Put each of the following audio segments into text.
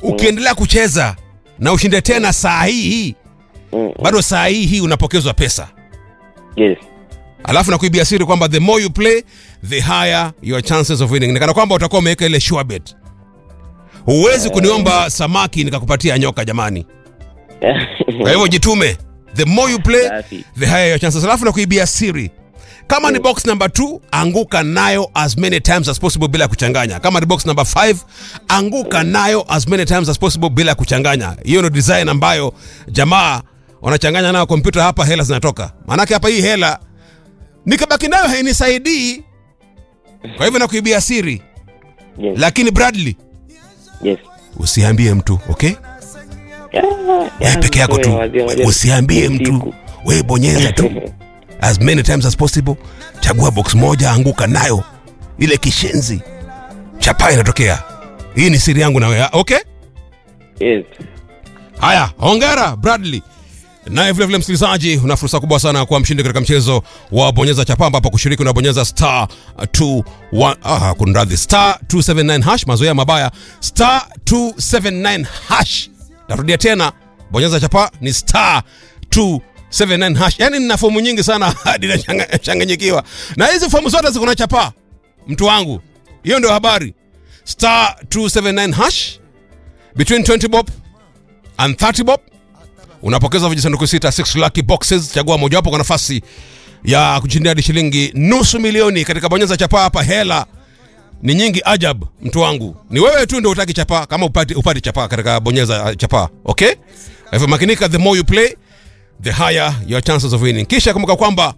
ukiendelea kucheza na ushinde tena saa hii hii Mm. bado saa hii hii unapokezwa pesa Yes. alafu nakuibia siri kwamba the more you play the higher your chances of winning nikana kwamba utakuwa umeweka ile sure bet huwezi kuniomba samaki nikakupatia nyoka jamani kwa hivyo jitume the more you play Safi. the higher your chances alafu nakuibia siri kama ni box number 2 anguka nayo as many times as possible bila kuchanganya kama ni box number 5 anguka nayo as many times as possible bila kuchanganya hiyo ndio design ambayo jamaa wanachanganya nayo kompyuta hapa hela zinatoka maanake hapa hii hela nikabaki nayo hainisaidii kwa hivyo nakuibia siri Yes. lakini bradley Yes. usiambie mtu okay Yeah, wewe yeah, peke yako tu wazee, wazee. usiambie mtu Usiku. wewe bonyeza tu as many times as possible chagua box moja anguka nayo ile kishenzi chapa inatokea hii ni siri yangu na wewe okay Yes. haya hongera bradley naye vilevile msikilizaji una fursa kubwa sana ya kuwa mshindi katika mchezo wa bonyeza chapa ambapo kushiriki unabonyeza star 21 ah, kunradhi star 279 hash mazoea mabaya star 279 hash narudia tena bonyeza chapa ni star 279 hash yani nina fomu nyingi sana hadi nachanganyikiwa na hizi fomu zote ziko na chapa mtu wangu hiyo ndio habari star 279 hash between 20 bob and 30 bob unapokeza vijisanduku sita 6 lucky boxes chagua mojawapo kwa nafasi ya kushindia hadi shilingi nusu milioni katika bonyeza chapa hapa hela ni nyingi ajab mtu wangu ni wewe tu ndio utaki chapa kama upati, upati chapa katika bonyeza uh, chapa okay Kwa hivyo makinika the more you play the higher your chances of winning kisha kumbuka kwamba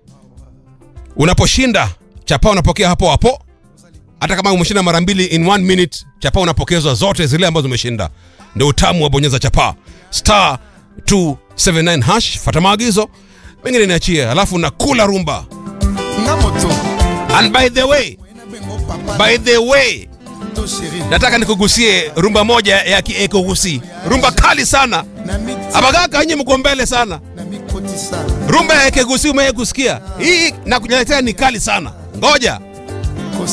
unaposhinda chapa unapokea hapo hapo hata kama umeshinda mara mbili in one minute chapa unapokezwa zote zile ambazo umeshinda ndio utamu wa bonyeza chapa star 279 hash fata maagizo mengine niachie alafu nakula rumba nga moto and by the way nabengo papa by the way to sheri nataka nikugusie rumba moja ya kiekugusi rumba kali sana na miti abagaka nye mko mbele sana na mikotisa rumba ya ekegusi umewahi kusikia hii nakuletea ni kali sana ngoja